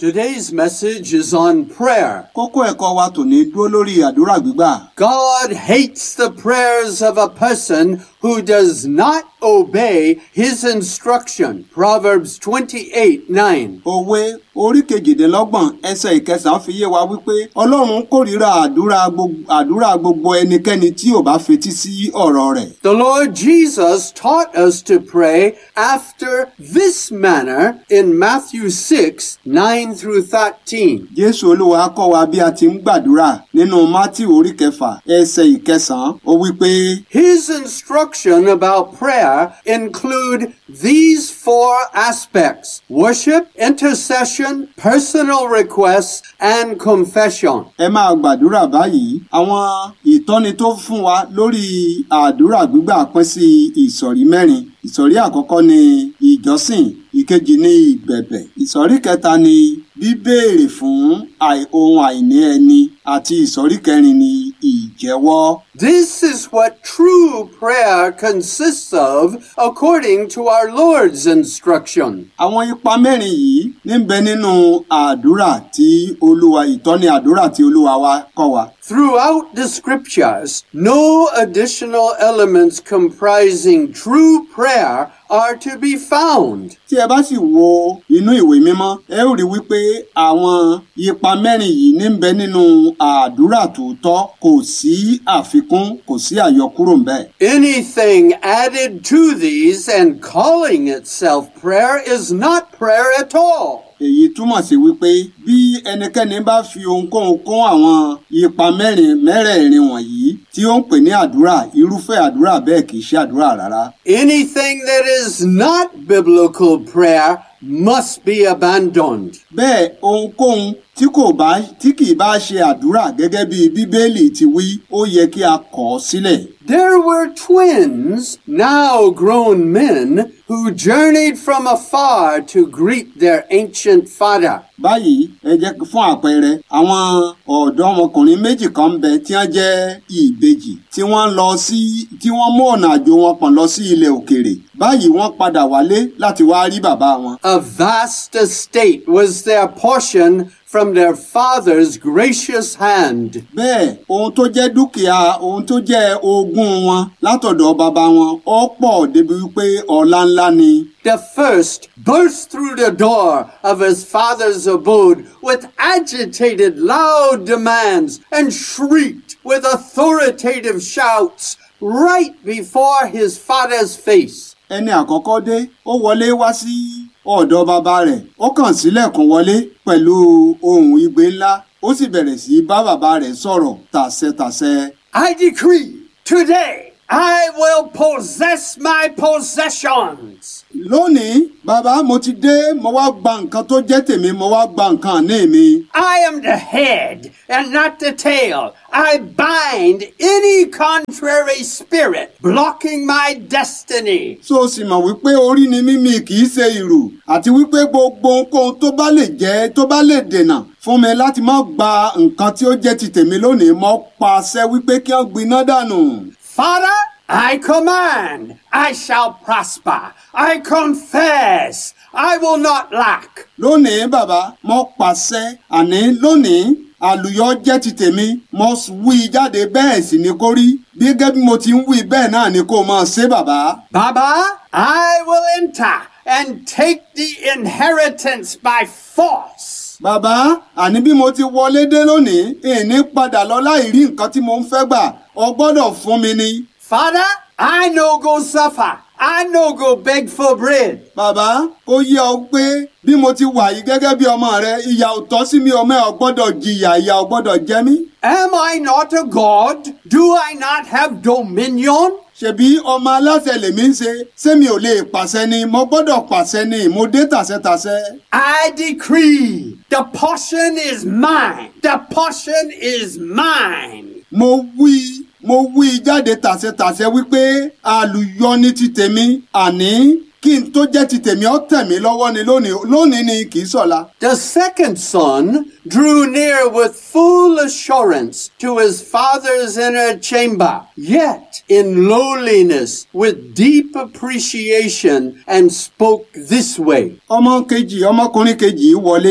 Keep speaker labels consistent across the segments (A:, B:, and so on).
A: Today's message is on prayer.
B: kókó ẹ̀kọ́ wa tòní dúró lórí àdúrà gbígbà.
A: God hates the prayers of a person who does not obey his instruction. Proverbs 28 9.
B: òwe orí kejìdínlọ́gbọ̀n ẹsẹ̀ ìkẹsàn-án fi yé wa wípé ọlọ́run kórìíra àdúrà gbogbo àdúrà gbogbo ẹnikẹ́ni tí ò bá fetí sí ọ̀rọ̀ rẹ̀.
A: The Lord Jesus taught us to pray after this manner in Matthew 6 9 through 13.
B: jésù olúwa kọ́ wa bí a ti ń gbàdúrà nínú mátì orí kẹfà ẹsẹ̀ ìkẹsàn-án ó wípé
A: His instruction about prayer include these four aspects worship, intercession, personal requests, and confession.
B: ẹ máa gbàdúrà báyìí àwọn ìtọ́ni tó fún wa lórí àdúrà gbígbà pín sí ìsọ̀rí mẹ́rin ìsọ̀rí àkọ́kọ́ ni ìjọsìn ìkejì ni ìbẹ̀bẹ̀ ìsọ̀rí kẹta ni bíbéèrè fún àì- ohun àìní ẹni àti ìsọ̀rí kẹrin ni ìjẹ́wọ́.
A: This is what true prayer consists of according to our Lord's instruction.
B: àwọn ipa mẹ́rin yìí níbẹ̀ nínú àdúrà tí olúwa ìtọ́ni àdúrà tí olúwa wa kọ́ wa.
A: Throughout the scriptures, no additional elements comprising true prayer are to be found.
B: tí ẹ bá sì wo inú ìwé mímọ́ ẹ ó rí wípé àwọn ipa mẹ́rin yìí níbẹ̀ nínú àdúrà tòótọ́ kò sí àfikún kò sí àyọkúrò ńbẹ̀.
A: Anything added to these and calling itself prayer is not prayer at all.
B: èyí túmọ̀ sí wípé bí ẹnikẹ́ni bá fi ohunkóhun kún àwọn ipa mẹ́rin mẹ́rẹ̀ẹ̀rin wọ̀nyí tí ó ń pè ní àdúrà irúfẹ́ àdúrà bẹ́ẹ̀ kì í ṣe àdúrà rárá.
A: Anything that is not biblical prayer must be abandoned.
B: bẹ́ẹ̀ ohunkóhun tí kò bá tí kì í bá ṣe àdúrà gẹ́gẹ́ bí bíbélì ti wí ó yẹ kí a kọ̀ ọ́ sílẹ̀.
A: There were twins, now grown men, who journeyed from afar to greet their ancient father.
B: báyìí ẹ jẹ́ kí- fún àpẹẹrẹ àwọn ọ̀dọ́mọkùnrin méjì kan ń bẹ tí wọ́n jẹ́ ìbejì tí wọ́n lọ sí tí wọ́n mú ọ̀nà àjò wọn pọ̀n lọ sí ilẹ̀ òkèèrè báyìí wọ́n padà wálé láti wá rí bàbá wọn.
A: A vast estate was their portion from their father's gracious hand.
B: bẹ́ẹ̀ ohun tó jẹ́ dúkìá ohun tó jẹ́ ogún wọn látọ̀dọ̀ bàbá wọn ó pọ̀ débi wípé ọlá ńlá ni.
A: The first burst through the door of his father's abode with agitated, loud demands and shrieked with authoritative shouts right before his father's face.
B: ẹni àkọ́kọ́ dé ó wọlé wá sí ọ̀dọ̀ bàbá rẹ̀ ó kàn sílẹ̀kùn wọlé pẹ̀lú ohùn igbe ńlá ó sì bẹ̀rẹ̀ sí í bá bàbá rẹ̀ sọ̀rọ̀ tàṣẹtàṣẹ.
A: I decree today I will possess my possessions.
B: lónìí bàbá mo ti dé mo wá gba nǹkan tó jẹ́ tèmi mo wá gba nǹkan ní mi.
A: I am the head and not the tail. I bind any contrary spirit blocking my destiny.
B: so o sì mọ̀ wípé orí ni mímí kì í ṣe ìrù àti wípé gbogbo ohunkóhun tó bá lè jẹ́ tó bá lè dènà fún mi láti má gba nǹkan tí ó jẹ́ ti tèmi lónìí mo pàṣẹ wípé kí wọ́n gbiná dànù.
A: Father, I command, I shall prosper. I confess, I will not lack.
B: lónìí bàbá mo pàṣẹ àní lónìí àlùyọ jẹ́ ti tèmi mo wí jáde bẹ́ẹ̀ sì ni kó rí bí gẹ́gẹ́ bí mo ti ń wí bẹ́ẹ̀ náà ni kó máa ṣe bàbá.
A: Baba, I will enter and take the inheritance by force.
B: bàbá àní bí mo ti wọlé dé lónìí ìní padà lọ láì rí nǹkan tí mo ń fẹ́ gbà ọ gbọ́dọ̀ fún mi ni.
A: Father, I no go suffer. I no go beg for bread.
B: bàbá ó yé ọ pé bí mo ti wà yìí gẹ́gẹ́ bí ọmọ rẹ ìyà ò tọ́ sí mi ọmọ ẹ̀ ò gbọ́dọ̀ jìyà ìyà ò gbọ́dọ̀ jẹ mí.
A: Am I not a God? Do I not have dominion?
B: ṣebí ọmọ aláṣẹ lèmi ń ṣe ṣé mi ò lè pàṣẹ ni mo gbọ́dọ̀ pàṣẹ ni mo dé tàṣẹtàṣẹ.
A: I decree the portion is mine. The portion is mine.
B: mo wí mo wí jáde tàṣẹtàṣẹ wípé àlùyọ ní ti tèmi àní kí n tó jẹ́ ti tèmi ó tẹ̀ mí lọ́wọ́ ni lónìí lónìí ni kì í ṣọ̀la.
A: The second son drew near with full assurance to his father's inner chamber, yet in lowliness with deep appreciation, and spoke this way
B: ọmọ kejì ọmọkùnrin kejì wọlé wá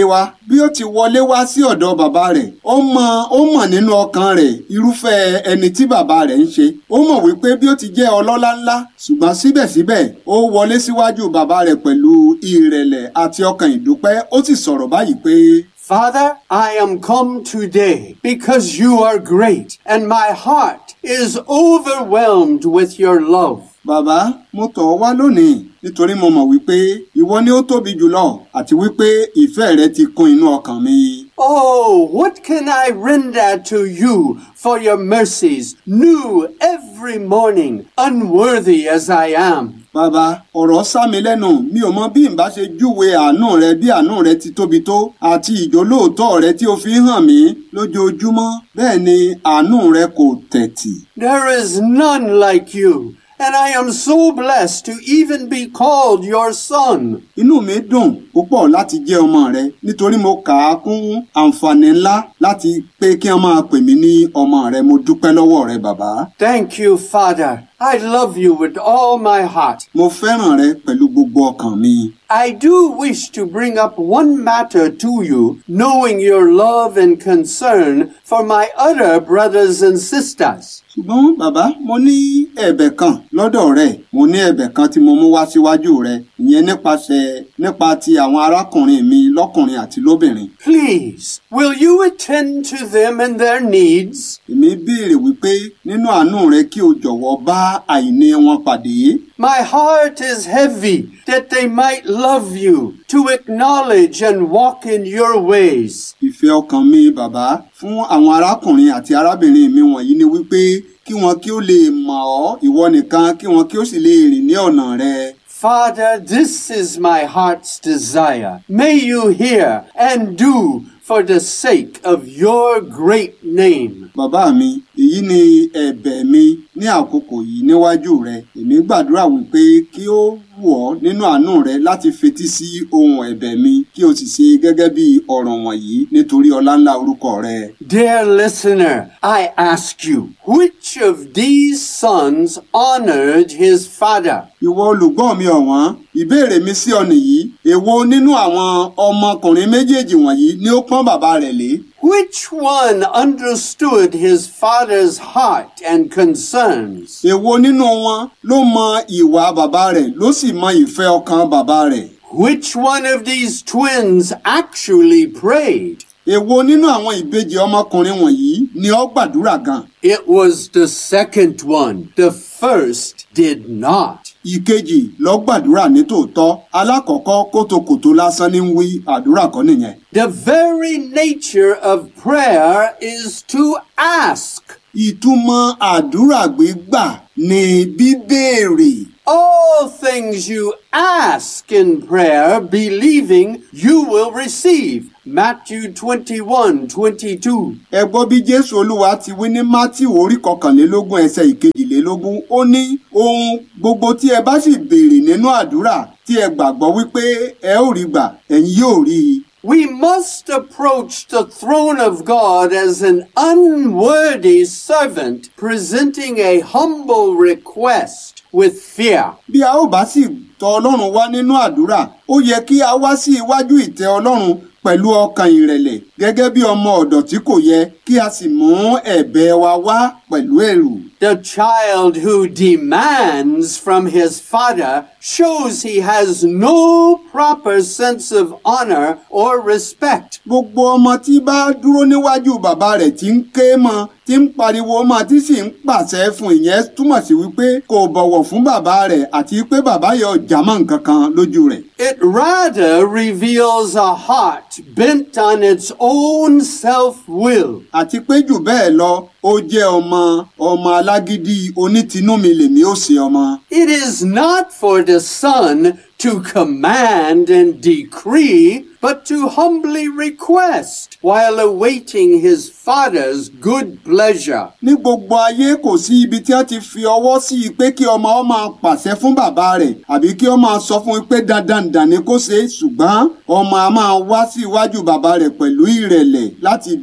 B: bí ó ti wọlé wá sí ọ̀dọ̀ bàbá rẹ̀ ó mọ ó mọ̀ nínú ọkàn rẹ̀ irúfẹ́ ẹni tí bàbá rẹ̀ ń ṣe ó mọ̀ wípé bí ó ti jẹ́ ọlọ́lá ńlá ṣùgbọ́n síbẹ̀síbẹ̀ ó wọlé síwájú bàbá rẹ̀ pẹ̀lú ìrẹ̀lẹ̀ àti ọkàn ìdúpẹ́ ó sì sọ̀rọ̀ báyìí pé
A: Father, I am come today because you are great, and my heart is overwhelmed with your love.
B: bàbá mo tọ̀ ọ́ wá lónìí nítorí mo mọ̀ wípé ìwọ ni ó tóbi jùlọ àti wípé ìfẹ́ rẹ ti kún inú ọkàn mi.
A: Oh, what can I render to you for your mercies, new every morning, unworthy as I am?
B: Bàbá, ọ̀rọ̀ sá mi lẹ́nu, mi ò mọ bí n bá ṣe júwe àánú rẹ bí àánú rẹ ti tóbi tó àti ìjólóòtọ́ rẹ tí o fi ń hàn mí lójoojúmọ́. Bẹ́ẹ̀ ni àánú rẹ kò tẹ̀tì.
A: There is none like you, and I am so blessed to even be called your son.
B: Inú mi dùn púpọ̀ láti jẹ́ ọmọ rẹ nítorí mo kà á kún àǹfààní ńlá láti pé kí wọ́n máa pè mí ní ọmọ rẹ. Mo dúpẹ́ lọ́wọ́ rẹ bàbá.
A: Thank you, Father. I love you with all my heart.
B: Mo fẹ́ràn rẹ pẹ̀lú gbogbo ọkàn mi.
A: I do wish to bring up one matter to you, knowing your love and concern for my other brothers and sisters.
B: ṣùgbọ́n bàbá mo ní ẹ̀bẹ̀ kan lọ́dọ̀ rẹ̀ mo ní ẹ̀bẹ̀ kan tí mo mú wá síwájú rẹ̀ ìyẹn nípasẹ̀ nípa ti àwọn arákùnrin mi lọ́kùnrin àti lóbìnrin.
A: Please, will you attend to them and their needs?
B: èmi béèrè wípé nínú àánú rẹ kí o jọ̀wọ́ bá àìní wọn pàdé.
A: My heart is heavy that they might love you, to acknowledge and walk in your ways.
B: ìfẹ́ ọkàn mi bàbá fún àwọn arákùnrin àti arábìnrin mi wọ̀nyí ni wípé kí wọn kí ó lè mọ̀ ọ́ ìwọ nìkan kí wọn kí ó sì lè rìn ní ọ̀nà rẹ.
A: Father, this is my heart's desire. May you hear and do for the sake of your great name.
B: Bàbá mi, èyí ni ẹ̀bẹ̀ mi ní àkókò yìí níwájú rẹ. Èmi gbàdúrà wípé kí ó wù ọ́ nínú àánú rẹ láti fetí sí ohun ẹ̀bẹ̀ mi kí o sì ṣe gẹ́gẹ́ bí ọ̀rọ̀ wọ̀nyí nítorí ọláńlá orúkọ rẹ.
A: Dear listener, I ask you, which of these sons honored his father?
B: Ìwọ olùgbọ́ mi ọ̀wọ́n, ìbéèrè mi sí ọ nìyí. Èwo nínú àwọn ọmọkùnrin méjèèjì wọ̀nyí ni ó pọ́n bàbá rẹ̀ lé?
A: Which one understood his father's heart and concerns?
B: Èwo nínú wọn ló mọ ìwà bàbá rẹ̀ ló sì mọ ìfẹ́ ọkàn bàbá rẹ̀?
A: Which one of these twins actually prayed?
B: Èwo nínú àwọn ìbejì ọmọkùnrin wọ̀nyí ni ó gbàdúrà gan?
A: It was the second one. The first did not.
B: Ìkejì ló gbàdúrà ní tòótọ́. Alákọ̀ọ́kọ́ kótókòtó lásán ní ń wí àdúrà kọ́ nìyẹn.
A: The very nature of prayer is to ask.
B: Ìtumọ̀ àdúrà gbígbà ni bíbéèrè.
A: All things you ask in prayer, believing you will receive. Matthew 21, 22.
B: Ẹ gbọ́ bí Jésù Olúwa ti wí ní Mátíù orí kọkànlélógún ẹsẹ̀ ìkejìlélógún. Ó ní ohun gbogbo tí ẹ bá sì béèrè nínú àdúrà tí ẹ gbàgbọ́ wípé ẹ ó rí gbà ẹ̀yin yóò rí i.
A: We must approach the throne of God as an unworthy servant presenting a humble request with fear.
B: Bí a ó bá sì tọ̀ Ọlọ́run wá nínú àdúrà, ó yẹ kí a wá sí iwájú ìtẹ́ Ọlọ́run pẹ̀lú ọkàn ìrẹ̀lẹ̀ gẹ́gẹ́ bí ọmọ ọ̀dọ̀ tí kò yẹ kí a sì mú ẹ̀bẹ̀ wa wá pẹ̀lú ẹ̀rù.
A: The child who demands from his father shows he has no proper sense of honor or respect.
B: Gbogbo ọmọ tí bá dúró níwájú bàbá rẹ̀ tí ń ké mọ́ tí ń pariwo mọ́ tí sì ń pàṣẹ fún ìyẹn túmọ̀ sí wípé kò bọ̀wọ̀ fún bàbá rẹ̀ àti pé bàbá yẹn ò jámọ́ nǹkan kan lójú rẹ̀.
A: It rather reveals a heart bent on its own self-will.
B: àti pé jù bẹ́ẹ̀ lọ ó jẹ́ ọmọ ọmọ alágídí onítìnúmi lèmi ó ṣe ọmọ.
A: It is not for the son to command and decree, but to humbly request while awaiting his father's good pleasure.
B: ní gbogbo ayé kò sí ibi tí a ti fi ọwọ́ sí i pé kí ọmọ ọ máa pàṣẹ fún bàbá rẹ̀ àbí kí ó máa sọ fún un pé dandan dàn ní kó ṣe é ṣùgbọ́n ọmọ a máa wá sí iwájú bàbá rẹ̀ pẹ̀lú ìrẹ̀lẹ̀ láti béèrè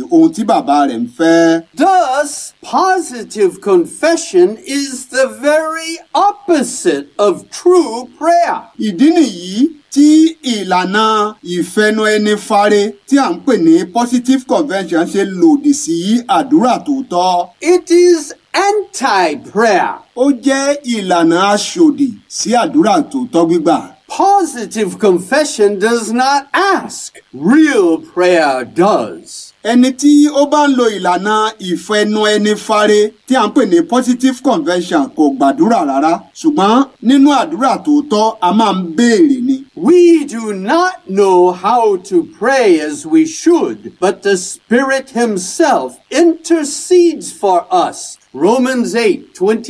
B: ohun tí bàbá rẹ̀ ń fẹ́.
A: Thus, positive confession is the very opposite of true prayer.
B: ìdí nìyí tí ìlànà ìfẹnu ẹni fare tí à ń pè ní positive convention ṣe lòdì sí àdúrà tòótọ́.
A: It is anti-prayer.
B: ó jẹ́ ìlànà aṣòdì sí àdúrà tòótọ́ gbígbà.
A: Positive confession does not ask. Real prayer does.
B: ẹni tí ó bá ń lo ìlànà ìfẹnu ẹni fare tí à ń pè ní positive convention kò gbàdúrà rárá ṣùgbọ́n nínú àdúrà tòótọ́ a máa ń béèrè ni.
A: We do not know how to pray as we should, but the Spirit Himself intercedes for us. Romans 8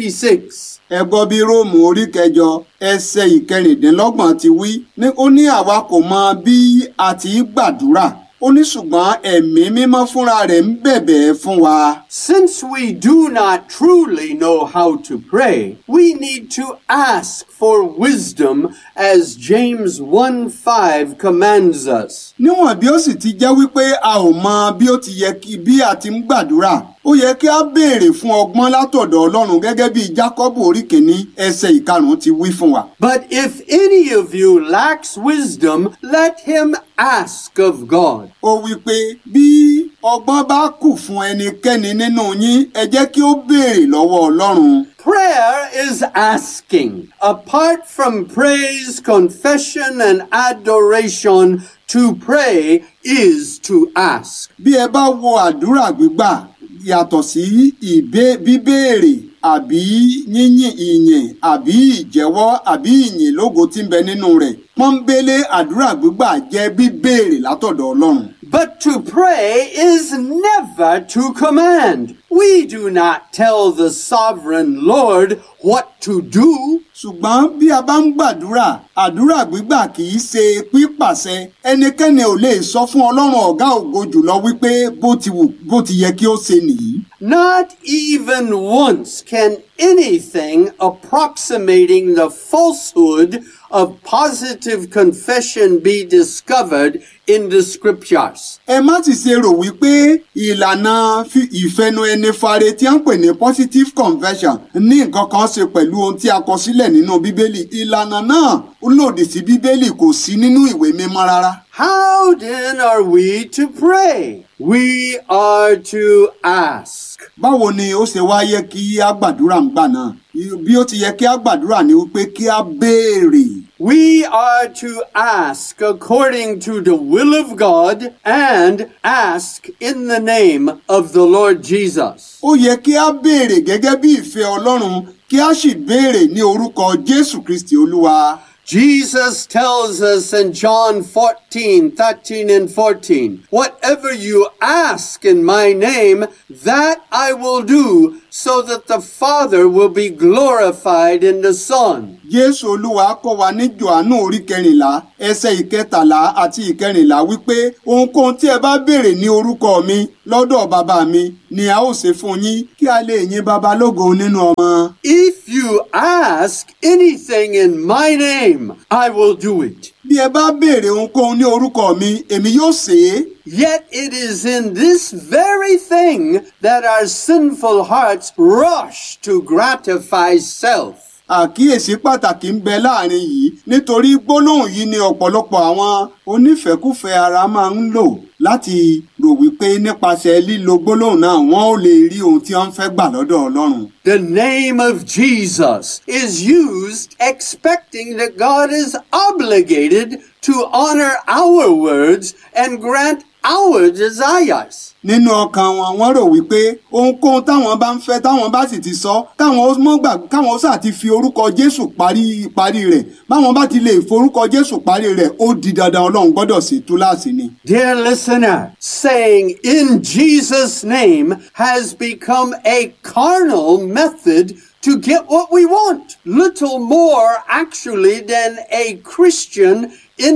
A: 26.
B: ẹ gbọ́ bí róòmù orí kẹjọ ẹsẹ̀ ìkẹrìndínlọ́gbọ̀n ti wí ní ó ní àwa kò mọ bí a ti í gbàdúrà ó ní ṣùgbọ́n ẹ̀mí mímọ́ fúnra rẹ̀ ń bẹ̀bẹ̀ fún wa.
A: Since we do not truly know how to pray, we need to ask for wisdom as James 1 5 commands us.
B: níwọ̀n bí ó sì ti jẹ́ wípé a ò mọ bí ó ti yẹ kí bí a ti ń gbàdúrà ó yẹ kí a béèrè fún ọgbọ́n látọ̀dọ̀ ọlọ́run gẹ́gẹ́ bí jákọ́bù orí kìíní ẹsẹ̀ ìkarùn-ún ti wí fún wa.
A: But if any of you lacks wisdom, let him ask of God.
B: ó wí pé bí ọgbọ́n bá kù fún ẹnikẹ́ni nínú yín ẹ jẹ́ kí ó béèrè lọ́wọ́ ọlọ́run.
A: Prayer is asking. Apart from praise, confession, and adoration, to pray is to ask.
B: bí ẹ bá wo àdúrà gbígbà yàtọ̀ sí ìbé bíbéèrè àbí yíyìn ìyìn àbí ìjẹ́wọ́ àbí ìyìn lógo tí ń bẹ nínú rẹ̀ pọ́nbélé àdúrà gbígbà jẹ́ bíbéèrè látọ̀dọ̀ ọlọ́run.
A: But to pray is never to command. We do not tell the sovereign Lord what to do.
B: ṣùgbọ́n bí a bá ń gbàdúrà àdúrà gbígbà kì í ṣe pípàṣẹ ẹnikẹ́ni ò lè sọ fún ọlọ́run ọ̀gá ògo jùlọ wípé bó ti wù bó ti yẹ kí ó ṣe nìyí.
A: Not even once can anything approximating the falsehood of positive confession be discovered in the scriptures.
B: ẹ má sì ṣe rò wípé ìlànà fi- ìfẹnu ẹni fare tí a ń pè ní positive conversion ní nǹkan kan ṣe pẹ̀lú ohun tí a kọ sílẹ̀ nínú bíbélì ìlànà náà ó lòdì sí bíbélì kò sí nínú ìwé mímọ́ rárá.
A: How then are we to pray? We are to ask.
B: báwo ni ó ṣe wá yẹ kí a gbàdúrà ń gbà náà bí ó ti yẹ kí a gbàdúrà ni wípé kí a béèrè.
A: We are to ask according to the will of God and ask in the name of the Lord Jesus.
B: ó yẹ kí a béèrè gẹ́gẹ́ bí ìfẹ́ ọlọ́run kí a sì béèrè ní orúkọ jésù kristi olúwa.
A: Jesus tells us in John 14, 13 and 14, whatever you ask in my name, that I will do, so that the Father will be glorified in the Son.
B: jésù olúwa kọ́ wa ní johannu orí kẹrìnlá ẹsẹ̀ ìkẹtàlá àti ìkẹrìnlá wípé ohunkóhun tí ẹ bá béèrè ní orúkọ mi lọ́dọ̀ bàbá mi ni a ó ṣe fún yín kí a lè yin bàbá lógo nínú ọmọ.
A: If you ask anything in my name, I will do it.
B: bí ẹ bá béèrè ohunkóhun ní orúkọ mi èmi yóò ṣe é.
A: Yet it is in this very thing that our sinful hearts rush to gratify self.
B: àkíyèsí pàtàkì ń bẹ láàrin yìí nítorí gbólóhùn yìí ni ọ̀pọ̀lọpọ̀ àwọn onífẹ́kúfẹ̀ẹ́ ara máa ń lò láti rò wípé nípasẹ̀ lílo gbólóhùn náà wọ́n ó lè rí ohun tí wọ́n fẹ́ gbà lọ́dọ̀ ọlọ́run.
A: The name of Jesus is used expecting that God is obligated to honor our words and grant our desires.
B: nínú ọkàn wọn wọ́n rò wípé ohunkóhun táwọn bá ń fẹ́ táwọn bá sì ti sọ káwọn ó mọ́ gbà káwọn ó sà ti fi orúkọ jésù parí parí rẹ̀ báwọn bá ti lè forúkọ jésù parí rẹ̀ ó di dandan ọlọ́run gbọ́dọ̀ sí túláàsì ni.
A: Dear listener, saying in Jesus' name has become a carnal method to get what we want. Little more actually than a Christian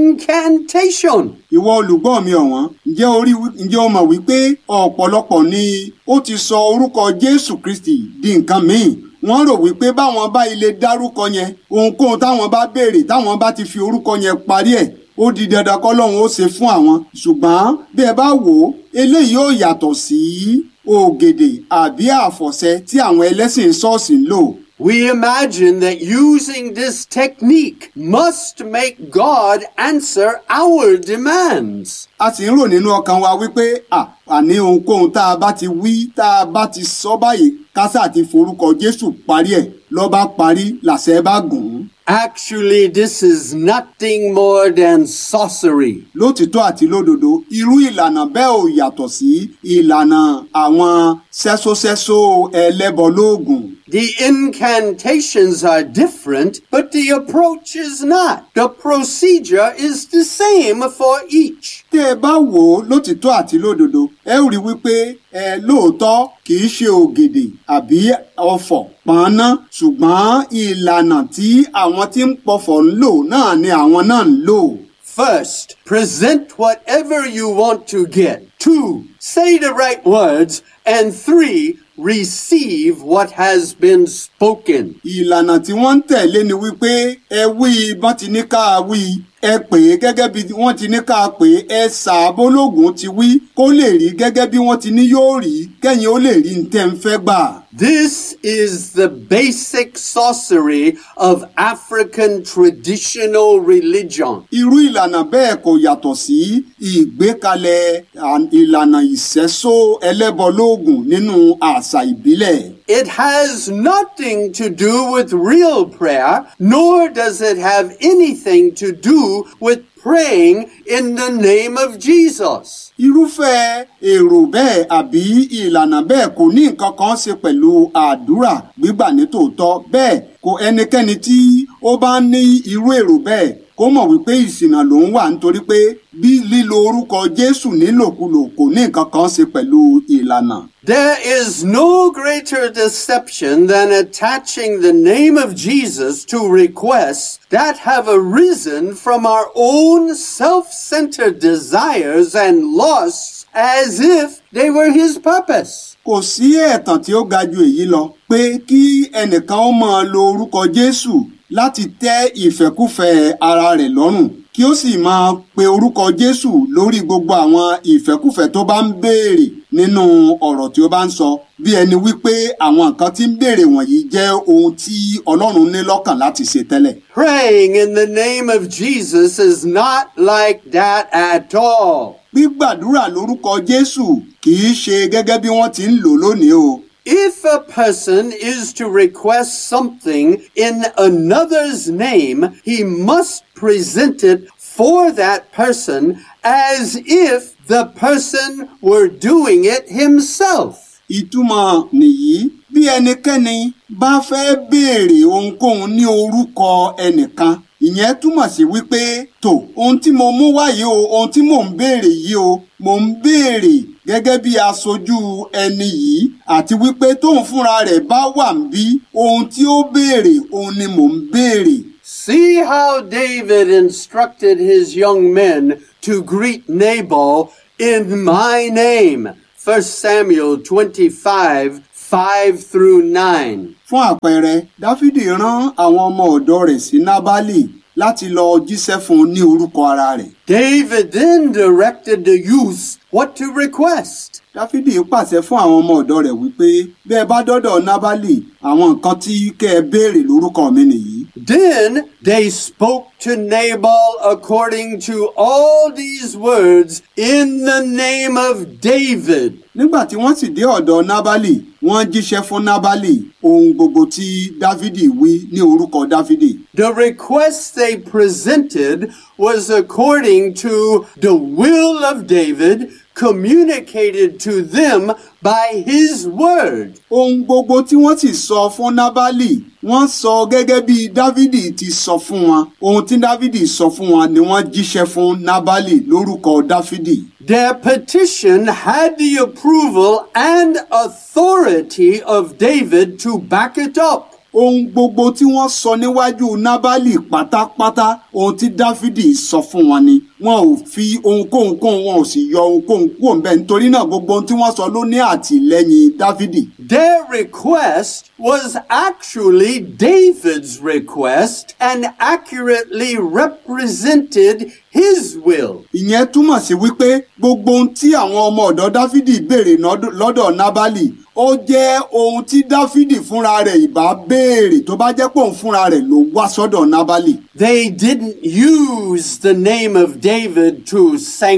A: incantation.
B: ìwọ olùgbọ́ mi ọ̀wọ́n ǹjẹ́ o rí wí- ǹjẹ́ o mọ̀ wípé ọ̀pọ̀lọpọ̀ ni ó ti sọ orúkọ jésù kristi di nǹkan míì wọ́n rò wípé báwọn bá ilé dárúkọ yẹn ohunkóhun táwọn bá béèrè táwọn bá ti fi orúkọ yẹn parí ẹ̀ ó di dandan kọ́lọ́run ó ṣe fún àwọn ṣùgbọ́n bí ẹ bá wò ó eléyìí ó yàtọ̀ sí ògèdè àbí àfọ̀ṣẹ tí àwọn ẹlẹ́sìn ṣọ́ọ̀ṣì ń lò.
A: We imagine that using this technique must make God answer our demands.
B: a sì ń rò nínú ọkàn wa wípé à àní ohunkóhun tá a bá ti wí tá a bá ti sọ báyìí kásá ti forúkọ Jésù parí ẹ̀ ló bá parí làṣẹ bá gùn ún.
A: Actually, this is nothing more than sorcery.
B: lótìtọ́ àti lódodo irú ìlànà bẹ́ẹ̀ ò yàtọ̀ sí ìlànà àwọn sẹ́sósẹ́só ẹlẹ́bọlóògùn.
A: The incantations are different, but the approach is not. The procedure is the same for each.
B: tẹ́ ẹ bá wò ó lótìtọ́ àti lódodo ẹ ó rí wípé ẹ lóòótọ́ kì í ṣe ògèdè àbí ọfọ̀ pọ́nná ṣùgbọ́n ìlànà tí àwọn tí ń pọfọ̀ ń lò náà ni àwọn náà ń lò.
A: First, present whatever you want to get. Two, say the right words. And three, receive what has been spoken.
B: ìlànà tí wọ́n ń tẹ̀lé ni wípé ẹ wí bọ́n ti ní ká wí ẹ pè é gẹ́gẹ́ bí wọ́n ti ní ká pè é ẹ ṣàbólógún ti wí kó lè rí gẹ́gẹ́ bí wọ́n ti ní yóò rí kẹ́yìn ó lè rí ní tẹ́ ń fẹ́ gbà.
A: This is the basic sorcery of African traditional religion.
B: irú ìlànà bẹ́ẹ̀ kò yàtọ̀ sí ìgbékalẹ̀ à- ìlànà ìṣẹ́só ẹlẹ́bọlóògùn nínú àṣà ìbílẹ̀.
A: It has nothing to do with real prayer, nor does it have anything to do with praying in the name of Jesus.
B: irúfẹ́ èrò bẹ́ẹ̀ àbí ìlànà bẹ́ẹ̀ kò ní nǹkan kan ṣe pẹ̀lú àdúrà gbígbà ní tòótọ́ bẹ́ẹ̀ kò ẹnikẹ́ni tí ó bá ní irú èrò bẹ́ẹ̀ kó mọ̀ wípé ìṣìnà ló ń wà nítorí pé bí lílo orúkọ Jésù nílòkulò kò ní nǹkan kan ṣe pẹ̀lú ìlànà.
A: There is no greater deception than attaching the name of Jesus to requests that have arisen from our own self-centered desires and lusts as if they were his purpose.
B: kò sí ẹ̀tàn tí ó ga ju èyí lọ pé kí ẹnìkan ó máa lo orúkọ Jésù láti tẹ́ ìfẹ́kúfẹ̀ẹ́ ara rẹ̀ lọ́rùn kí ó sì máa pe orúkọ Jésù lórí gbogbo àwọn ìfẹ́kúfẹ̀ẹ́ tó bá ń béèrè nínú ọ̀rọ̀ tí ó bá ń sọ bí ẹni wípé àwọn nǹkan tí ń béèrè wọ̀nyí jẹ́ ohun tí Ọlọ́run ní lọ́kàn láti ṣe tẹ́lẹ̀.
A: Praying in the name of Jesus is not like that at all.
B: gbígbàdúrà lórúkọ Jésù kì í ṣe gẹ́gẹ́ bí wọ́n ti ń lò lónìí o.
A: If a person is to request something in another's name, he must present it for that person as if the person were doing it himself.
B: ìtumọ̀ nìyí bí ẹnikẹ́ni bá fẹ́ béèrè ohunkóhun ní orúkọ ẹnìkan ìyẹn túmọ̀ sí wípé tó ohun tí mo mú wáyé o ohun tí mò ń béèrè yìí o mò ń béèrè gẹ́gẹ́ bí aṣojú ẹni yìí àti wípé tóun fúnra rẹ̀ bá wà ń bí ohun tí ó béèrè òun ni mò ń béèrè.
A: See how David instructed his young men to greet Nabal in my name. 1 Samuel 25, 5 through 9.
B: fún àpẹẹrẹ dáfídì rán àwọn ọmọ ọ̀dọ̀ rẹ̀ sí nábálì láti lọ jíṣẹ́ fún un ní orúkọ ara rẹ̀.
A: David then directed the youth what to request.
B: dáfídì pàṣẹ fún àwọn ọmọ ọ̀dọ̀ rẹ̀ wípé bí ẹ bá dọ́dọ̀ nábálì àwọn nǹkan tí kẹ́ ẹ béèrè lórúkọ mi nìyí.
A: Then they spoke to Nabal according to all these words in the name of David.
B: nígbà tí wọ́n sì dé ọ̀dọ̀ nábálì wọ́n jíṣẹ́ fún nábálì ohun gbogbo tí dáfídì wí ní orúkọ dáfídì.
A: The request they presented was according to the will of David communicated to them by his word.
B: ohun gbogbo tí wọ́n sì sọ fún nábálì wọ́n sọ gẹ́gẹ́ bí dávidi ti sọ fún wọn ohun tí dávidi sọ fún wọn ni wọ́n jíṣẹ́ fún nábálì lórúkọ dáfídì.
A: Their petition had the approval and authority of David to back it up.
B: ohun gbogbo tí wọ́n sọ níwájú nábálì pátápátá ohun tí dáfídì sọ fún wọn ni wọn ò fi ohunkóhun kún wọn ò sì yọ ohunkóhun kúrò ńbẹ̀ nítorí náà gbogbo ohun tí wọ́n sọ ló ní àtìlẹ́yìn dáfídì.
A: Their request was actually David's request and accurately represented his will.
B: ìyẹn túmọ̀ sí wípé gbogbo ohun tí àwọn ọmọ ọ̀dọ́ dáfídì béèrè nọ́dọ̀- lọ́dọ̀ nábàlì ó jẹ́ ohun tí dáfídì fúnra rẹ̀ ìbá béèrè tó bá jẹ́ pé òun fúnra rẹ̀ ló wá sọ́dọ̀ nábàlì.
A: They didn't use the name of David to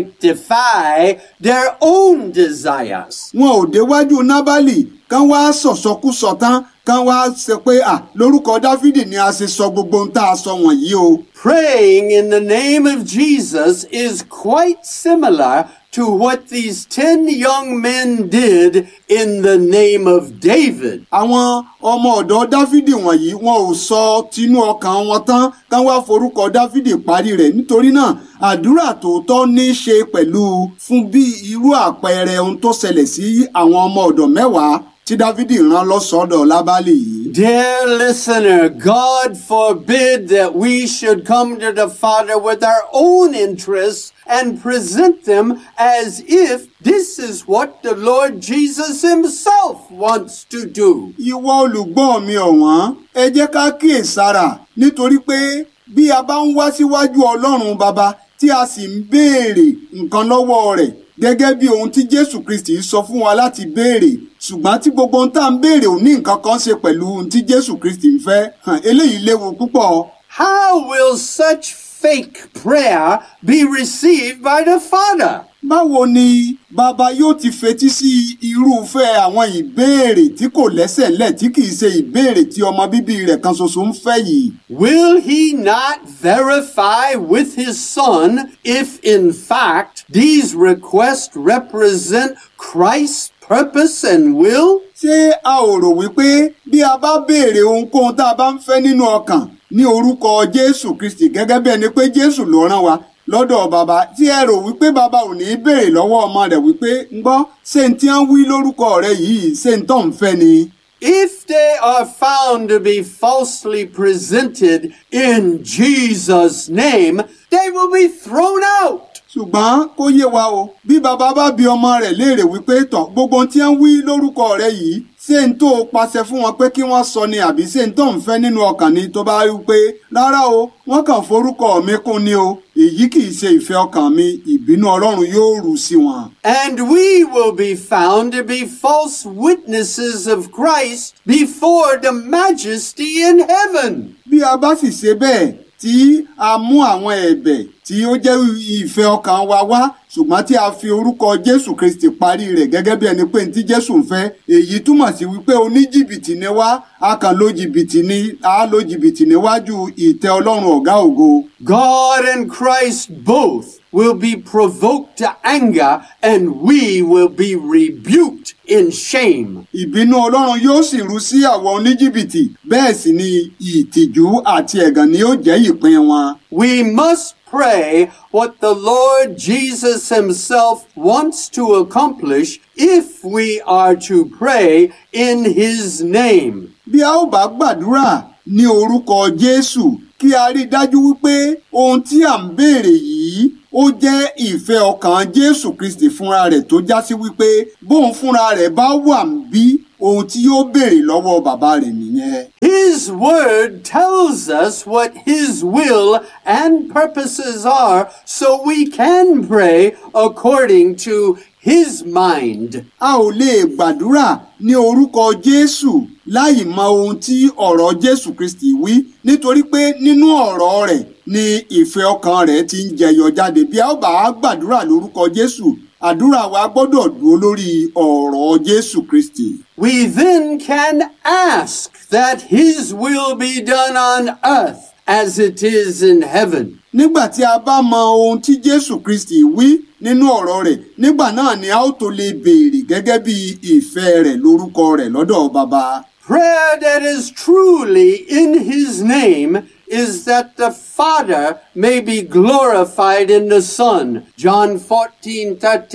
A: sanctify their own desires.
B: wọn ò déwájú nábàlì kán wá sọ̀sọkúsọ tán kán wá ṣe pé à lórúkọ dáfídì ni a ṣe sọ gbogbo ohun tá a sọ wọ̀nyí o.
A: Praying in the name of Jesus is quite similar to what these ten young men did in the name of David.
B: àwọn ọmọ ọ̀dọ́ dáfídì wọ̀nyí wọn ò sọ tinú ọkàn wọn tán kán wá forúkọ dáfídì parí rẹ̀ nítorí náà àdúrà tòótọ́ ní í ṣe pẹ̀lú fún bí irú àpẹẹrẹ ohun tó ṣẹlẹ̀ sí àwọn ọmọ ọ̀dọ̀ mẹ́wàá tí dáfídì rán lọ́sọ̀ọ́dọ̀ lábálì yìí.
A: Dear listener, God forbid that we should come to the Father with our own interests and present them as if this is what the Lord Jesus Himself wants to do.
B: ìwọ olùgbọ́ mi ọ̀wọ́n ẹ jẹ́ ká kíyèsára nítorí pé bí a bá ń wá síwájú ọlọ́run baba tí a sì ń béèrè nǹkan lọ́wọ́ rẹ̀ gẹ́gẹ́ bí ohun tí jésù kristi sọ fún wa láti béèrè ṣùgbọ́n tí gbogbo ohun tá à ń béèrè ò ní nǹkan kan ṣe pẹ̀lú ohun tí jésù kristi ń fẹ́ hàn, eléyìí léwu púpọ̀.
A: How will such fake prayer be received by the Father?
B: báwo ni bàbá yóò ti fetí sí irúfẹ́ àwọn ìbéèrè tí kò lẹ́sẹ̀ lẹ̀ tí kìí ṣe ìbéèrè tí ọmọ bíbí rẹ̀ kan ṣoṣo ń fẹ́ yìí.
A: Will he not verify with his son if, in fact, these requests represent Christ's purpose and will?
B: ṣé a ò rò wípé bí a bá béèrè ohunkóhun tá a bá ń fẹ́ nínú ọkàn ní orúkọ jésù kristi gẹ́gẹ́ bí ẹni pé jésù ló rán wa lọ́dọ̀ bàbá tí ẹ rò wípé bàbá ò ní í béèrè lọ́wọ́ ọmọ rẹ̀ wípé ń gbọ́ ṣé n tí wọ́n wí lórúkọ rẹ̀ yìí ṣé n tó ń fẹ́ ni.
A: If they are found to be falsely presented in Jesus' name, they will be thrown out.
B: ṣùgbọ́n kó yé wa o bí bàbá bá bi ọmọ rẹ̀ léèrè wípé tọ̀ gbogbo ohun tí wọ́n wí lórúkọ rẹ̀ yìí ṣé n tó pàṣẹ fún wọn pé kí wọ́n sọ ni àbí ṣé n tó ń fẹ́ nínú ọkàn ni tó bá rí i pé rárá o wọ́n kàn forúkọ mi kún ni o èyí kì í ṣe ìfẹ́ ọkàn mi ìbínú ọlọ́run yóò rú sí wọn.
A: And we will be found to be false witnesses of Christ before the majesty in heaven.
B: bí a bá sì ṣe bẹ́ẹ̀ tí a mú àwọn ẹ̀bẹ̀ tí ó jẹ́ ìfẹ́ ọkàn wa wá ṣùgbọ́n tí a fi orúkọ jésù kristi parí rẹ̀ gẹ́gẹ́ bí ẹni pé ní tí jésù ń fẹ́ èyí túmọ̀ sí wípé oníjìbìtì ni wá a kàn lo jìbìtì ni a lo jìbìtì níwájú ìtẹ́ ọlọ́run ọ̀gá ògo.
A: God and Christ both will be provoked to anger and we will be rebuked in shame.
B: ìbínú ọlọ́run yóò sì rú sí àwọn oníjìbìtì bẹ́ẹ̀ sì ni ìtìjú àti ẹ̀gàn ni yóò jẹ́ ìpín wọn.
A: We must pray what the Lord Jesus Himself wants to accomplish if we are to pray in His name.
B: bí a ó bá gbàdúrà ní orúkọ jésù kí a rí i dájú wípé ohun tí à ń béèrè yìí ó jẹ́ ìfẹ́ ọkàn jésù kristi fúnra rẹ̀ tó já sí wípé bóun fúnra rẹ̀ bá wà ń bí ohun tí yóò béèrè lọ́wọ́ bàbá rẹ̀ nìyẹn.
A: His word tells us what His will and purposes are so we can pray according to His mind.
B: a ò lè gbàdúrà ní orúkọ jésù láì mọ ohun tí ọ̀rọ̀ jésù kristi wí nítorí pé nínú ọ̀rọ̀ rẹ̀ ni ìfẹ́ ọkàn rẹ̀ ti ń jẹyọ jáde bí a ó bá gbàdúrà lórúkọ jésù àdúrà wa gbọ́dọ̀ dúró lórí ọ̀rọ̀ jésù kristi.
A: We then can ask that His will be done on earth as it is in heaven.
B: nígbà tí a bá mọ ohun tí jésù kristi wí nínú ọ̀rọ̀ rẹ̀ nígbà náà ni a ó tó lè béèrè gẹ́gẹ́ bí ìfẹ́ rẹ̀ lórúkọ rẹ̀ lọ́dọ̀ baba.
A: Prayer that is truly in His name is that the Father may be glorified in the Son. John 14, 13.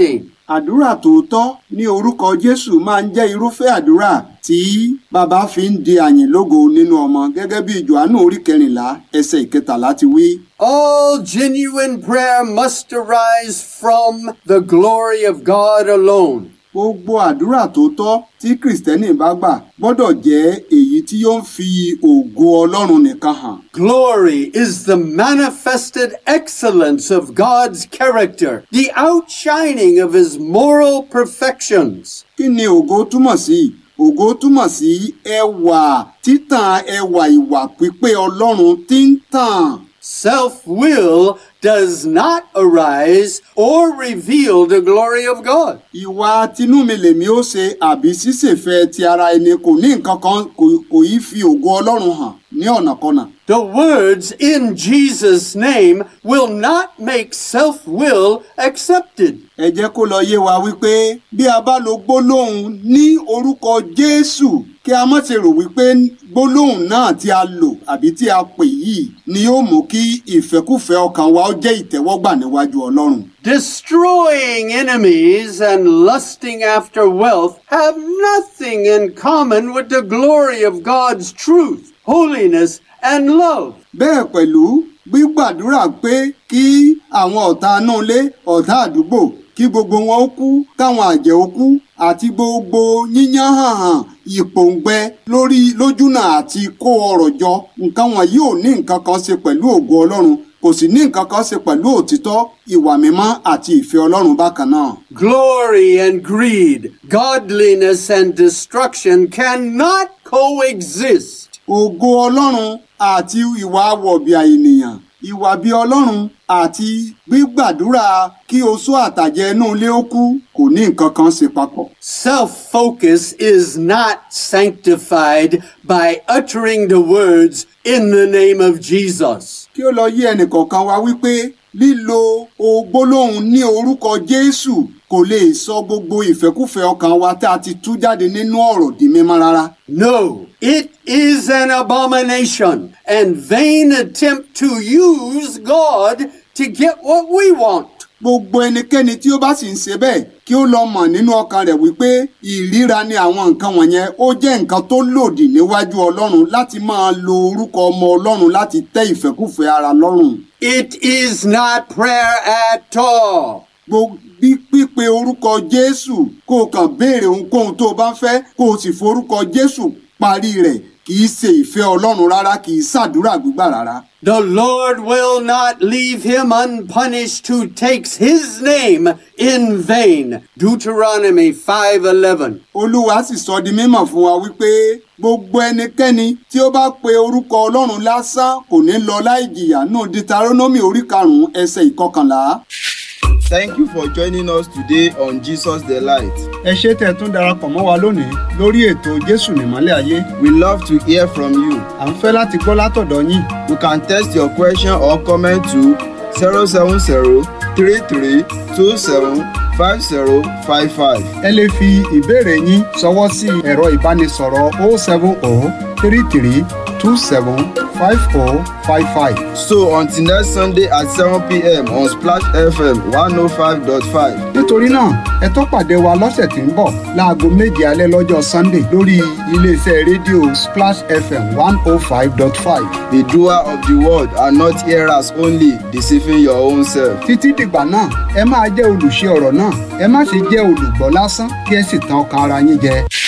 B: àdúrà tòótọ́ ní orúkọ jésù máa ń jẹ́ irúfẹ́ àdúrà tí bàbá fi ń di àyìn lógo nínú ọmọ gẹ́gẹ́ bí johannu orí kẹrìnlá ẹsẹ̀ ìkẹtàlá ti wí.
A: All genuine prayer must arise from the glory of God alone.
B: gbogbo àdúrà tòótọ́ tí kìrìsìtẹ́nì bá gbà gbọ́dọ̀ jẹ́ èyí tí yóò ń fi ògo ọlọ́run nìkan hàn.
A: Glory is the manifested excellence of God's character, the outshining of his moral perfections.
B: kí ni ògo túmọ̀ sí? ògo túmọ̀ sí ẹwà títàn ẹwà ìwà pípé ọlọ́run tí ń tàn.
A: Self-will does not arise or reveal the glory of God.
B: ìwà tinúmi lèmi ó ṣe àbí ṣíṣèfẹ́ ti ara ẹni kò ní nǹkan kan kò- kò í fi ògo ọlọ́run hàn ní ọ̀nàkọnà.
A: The words in Jesus' name will not make self-will accepted.
B: ẹ jẹ́ kó lọ yé wa wípé bí a bá lo gbólóhùn ní orúkọ jésù kí a má ṣe rò wípé gbólóhùn náà tí a lò àbí tí a pè yìí ni yóò mú kí ìfẹ́kùfẹ́ ọkàn wa ó jẹ́ ìtẹ́wọ́gbà níwájú ọlọ́run.
A: Destroying enemies and lusting after wealth have nothing in common with the glory of God's truth, holiness, and love.
B: bẹ́ẹ̀ pẹ̀lú gbígbàdúrà pé kí àwọn ọ̀tá inú ilé ọ̀tá àdúgbò kí gbogbo wọn ó kú káwọn àjẹ́ ó kú àti gbogbo yíyán hàn hàn ìpòǹgbẹ lórí lójúnà àti kó ọrọ̀ jọ nǹkan wọ̀nyí ò ní nǹkan kan ṣe pẹ̀lú ògo ọlọ́run kò sì ní nǹkan kan ṣe pẹ̀lú òtítọ́ ìwà mímọ́ àti ìfẹ́ ọlọ́run bákan náà.
A: Glory and greed, godliness and destruction cannot coexist.
B: ògo ọlọ́run àti ìwà wọ̀bìà ènìyàn ìwà bí ọlọ́run àti gbígbàdúrà kí oṣó àtàjẹ inú ilé ó kú kò ní nǹkan kan ṣe papọ̀.
A: Self-focus is not sanctified by uttering the words in the name of Jesus.
B: kí ó lọ yé ẹnìkọ̀ọ̀kan wa wípé lílo ògbólóhùn ní orúkọ jésù kò lè sọ gbogbo ìfẹ́kùfẹ́ ọkàn wa tá a ti tú jáde nínú ọ̀rọ̀ di mímọ́ rárá.
A: No, it is an abomination and vain attempt to use God to get what we want.
B: gbogbo ẹnikẹ́ni tí ó bá sì ń ṣe bẹ́ẹ̀ kí ó lọ mọ̀ nínú ọkàn rẹ̀ wípé ìríra ni àwọn nǹkan wọ̀nyẹn ó jẹ́ nǹkan tó lòdì níwájú ọlọ́run láti máa lo orúkọ ọmọ ọlọ́run láti tẹ́ ìfẹ́kùfẹ́ ara lọ́rùn.
A: It is not prayer at all.
B: Gbo- bí pípe orúkọ jésù kó o kàn béèrè ohunkóhun tó o bá fẹ́ kó o sì forúkọ jésù parí rẹ̀ kì í ṣe ìfẹ́ ọlọ́run rárá kì í ṣàdúrà gbígbà rárá.
A: The Lord will not leave him unpunished who takes his name in vain. Deuteronomy 5:11.
B: olúwa sì sọ di mímọ̀ fún wa wípé gbogbo ẹnikẹ́ni tí ó bá pe orúkọ ọlọ́run lásán kò ní lọ láì jìyà nù deuteronomy orí karùn-ún ẹsẹ̀ ìkọkànlá.
C: Thank you for joining us today on Jesus the Light.
B: ẹ ṣé tẹ́ ẹ tún darapọ̀ mọ́ wa lónìí lórí ètò jésù nìmọ́lẹ̀ ayé
C: We love to hear from you.
B: à ń fẹ́ láti gbọ́ látọ̀dọ̀ yín
C: You can text your question or comment to 070 33 27 5055.
B: ẹ lè fi ìbéèrè yín ṣọwọ́ sí ẹ̀rọ ìbánisọ̀rọ̀ 070 33 27 5055.
C: So until next Sunday at 7 p.m. on Splash FM 105.5.
B: nítorí náà ẹ tó pàdé wa lọ́sẹ̀ tí ń bọ̀ láago méje alẹ́ lọ́jọ́ sunday lórí iléeṣẹ́ rédíò splash fm one oh five dot five.
C: The doer of the word and not hearers only, deceiving your own self.
B: títí dìgbà náà ẹ máa jẹ́ olùṣe ọ̀rọ̀ náà ẹ má ṣe jẹ́ olùgbọ́ lásán kí ẹ sì tan ọkàn ara yín jẹ.